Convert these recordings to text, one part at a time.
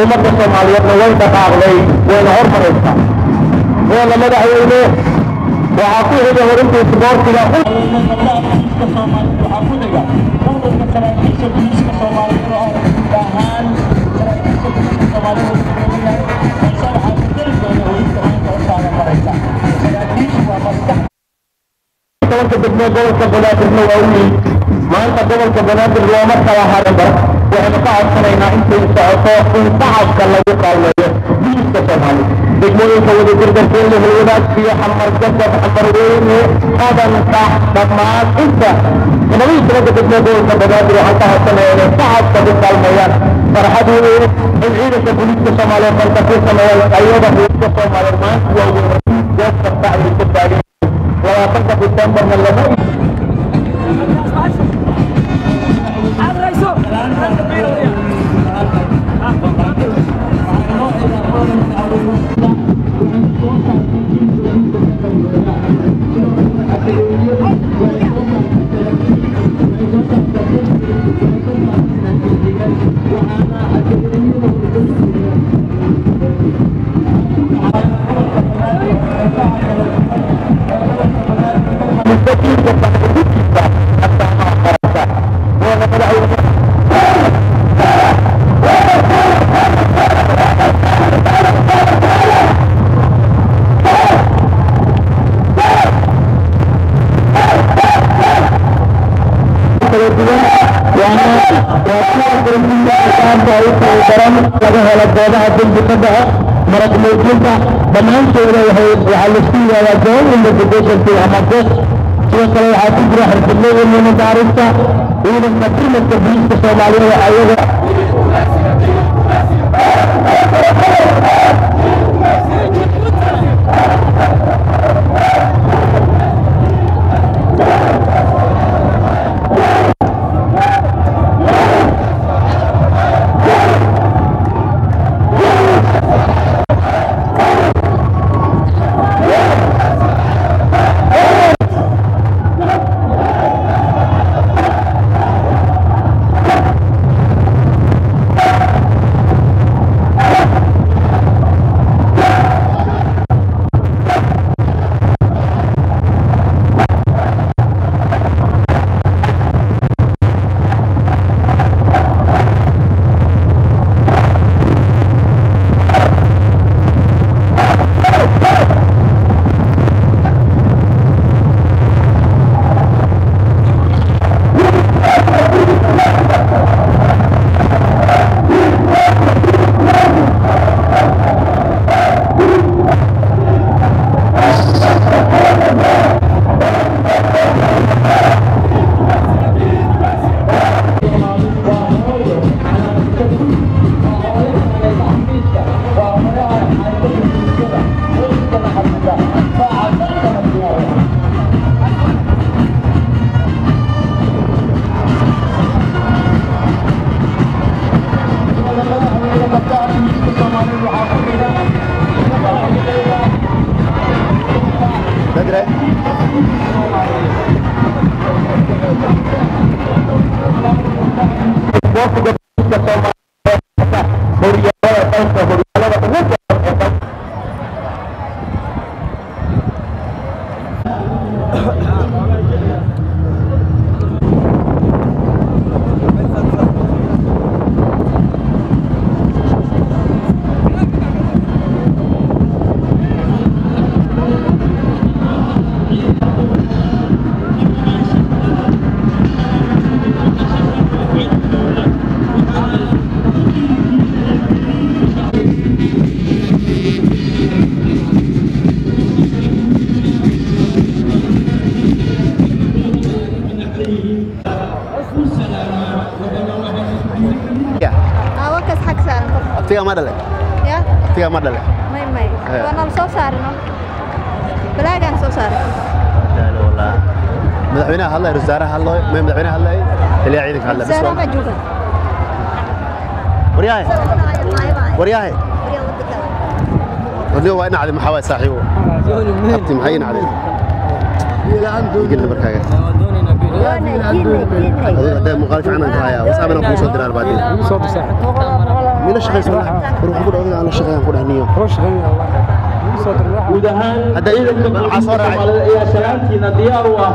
ummadda soomaaliyeedna way dhaqaaqday wayna hormaraysaa wayna madaxweyne waxaa ku xiga horinta isboortiga tobanka degmee gobolka banaadirna waa u yimid maanta gobolka banaadir looma kala harinba waxaynu ka codsanaynaa intay socoto in shacabka lagu kaalmeeyo biliska soomaaliya degmooyinka wadajirdarkeena hulwadaagsiyo xamar jabab xamar weyne qadanka dhammaan inta labaiyo tobanka degmee gobolka banaadir waxaan ka codsanaya inay shacabka ku kaalmeeyaan farxad weyn in ciidanka booliiska soomaaliyeed marka ku sameeyaan ayada booliiska soomaaliyeed maanta waa weyn goob kasta ayay ka taagan labaatanka disembarna lama مستقيم وصحبه حتى مع خرسة وانا مدعو laga helo goobaha dembikada ah marag muujinta dhammaantooda waxaa laisku yihahdaa joint investigation ama ges sidoo kale waxaa ku jira xirfadleyda baarista ciidanka primadka booliiska soomaaliyeed ayaga isboortiga booliiska soomaaliyeed horyaalada dalka horyaalada ugu badan ee dalka awakas xag saaran qof abtigaa ma dhale ya abtigaa ma dhale may may Eh. waanaan soo saarino balaagaan soo saaray madaxweynaha hadlay ra wasaaraha hadlay may madaxweynaha hadlay taliyaha ciidanka hadlay saara ma jooga waryahay waryahay wadniga waa inacday maxaa waay saaxiibo abti maxay inacday igilna markaaga adiga hadee muuqaal fiican aan ka hayaa wasaabana kuu soo diraan baadii mila shaqaysan war waxaan ku dhahay aan la shaqeeyaan ku dhahniyo guud ahaan Hadda ciidanka waxaa soo raacay. Soomaalida ayaa salaantiina diyaar u ah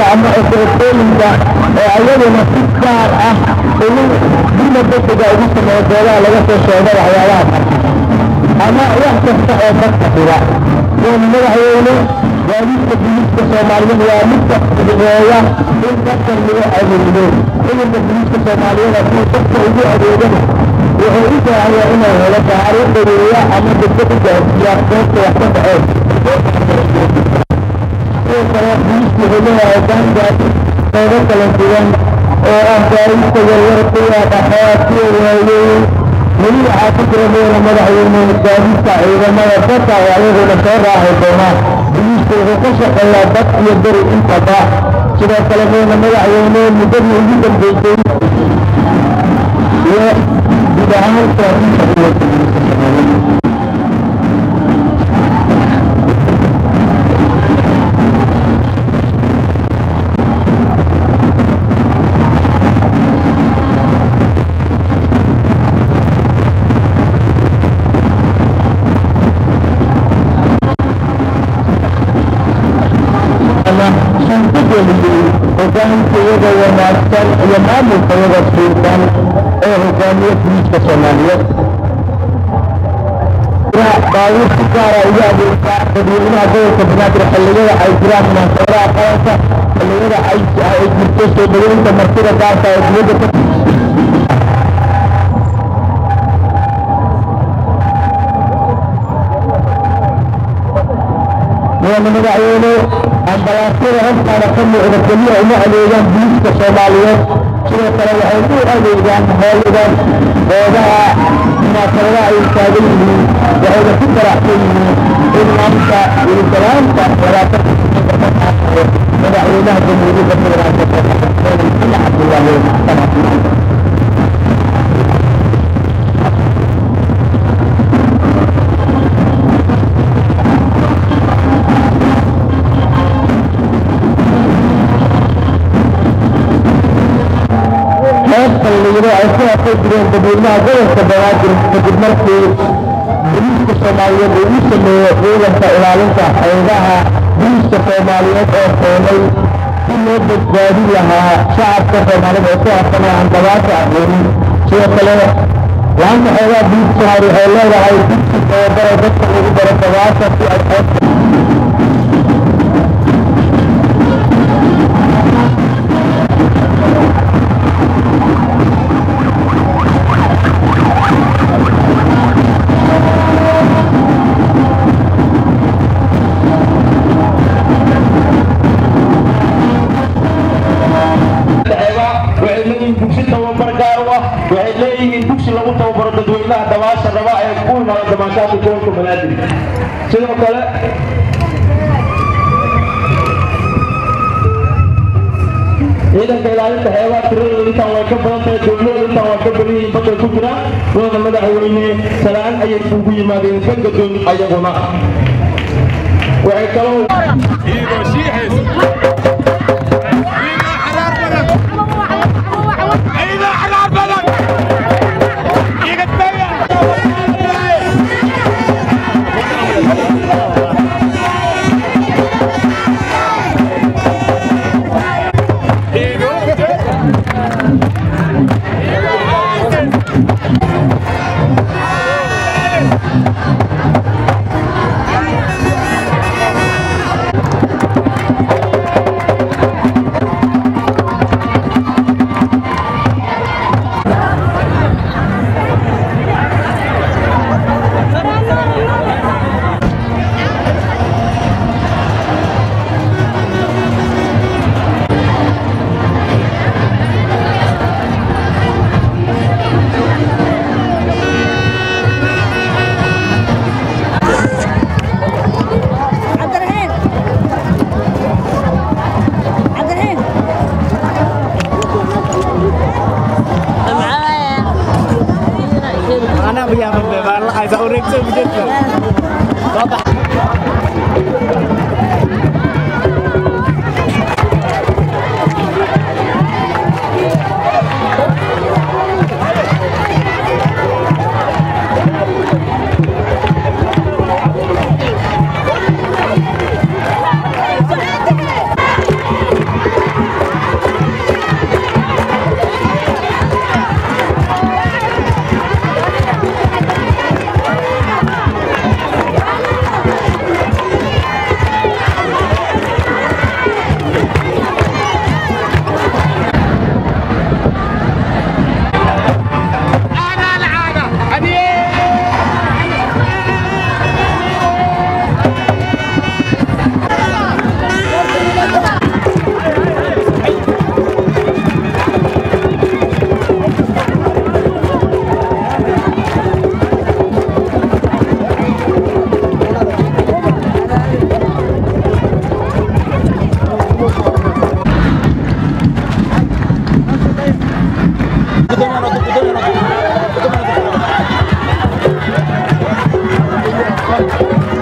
ama operatooyinka oo ayaduna si gaar ah ugu dina degdega ugu sameeya goobaha laga soo sheego waxyaabaha qarxisa ama wax kasta oo dadka dhiba in madaxweyne gaadiidka biliiska soomaaliyeed waa midka fududeeya in dadkan lagu adeegdo ciidanka biliiska soomaaliyeed hadduu dadka ugu adeegana wuxuu u baahanyaa inuu helo gaari dhaweeya ama degdeg u gaarsiiya goobta wax ka dhaceen sidoo kale biliisku wuxuu leeyahay hoggaan gaadi qeybo kala duwan oo ah gaadiidka yaryar kuwa dhaxee kuwa waaweyn weli waxaa ku jira meela madaxweyne gaadiidka ciidamada dadka oo ayaguna soo raaci doonaan biliisku wuxuu ka shaqeeyaa dad iyo beri intaba sidoo kale meela madaxweyne muddadii ugu dambeysay iyo guud ahaan gaadiidka ciidanka biliiska soomaaliyeed suurtageliyey hogaankayada wanaagsan iyo maamulkayada suuban ee hogaamiye biliiska soomaaliyeed baabuur si gaara ugu adeegta dadweynaha gobolka banaadir xilliyada ay jiraan munaasabadaha qaranka xilliyada ay ay jirto soo dhaweynta martida gaarka ee dibadda ka mudane madaxweyne ambalaasyada hortaada ka muuqda keliya uma adeegaan biliiska soomaaliyeed sidoo kale waxay u adeegaan hooyada goobaha munaasabadaha ay taagan yihiin waxayna ku faraxsan yihiin in maanta wilisalaanta labaatanka ka qaatayo madaxweynaha jamhuuriyadda federaalka soomaaliya xasan cabdullaahi xasan heesta layidhi ay ku hafay jireen dadweynaha gobolka banaadir kadib markii biliiska soomaaliyeed uu u sameeyo ciidanka ilaalinta xeebaha biliiska soomaaliyeed oo keenay si loo badbaadin lahaa shacabka soomaalida ee ku hafsanayaan dabaasha aqoonin sidoo kale laanta xeebaha biliiska soomaaliya waxay leedahay dugsi tababaro dadka lagu baro dabaasha si ay xeebta waxay leeyihiin dugsi tababar gaar u ah waxay leeyihiin dugsi lagu tababaro dadweynaha dabaasha raba ee ku imaada damaashaadka gobolka banaadir sidoo kale ciidanka ilaalinta xeebaha tiradooda intaan way ka badan tahay dowlada intaan waa ka badan yihiin badday ku jiraan wadana madaxweyne salaan ayay ugu yimaadeen ka gadoon ayaguna waxay kaloo عبدالرحيم عبدالرحيم Anak punya pembebaran lah, saya urek saya begitu. Bapak. Thank Thank you.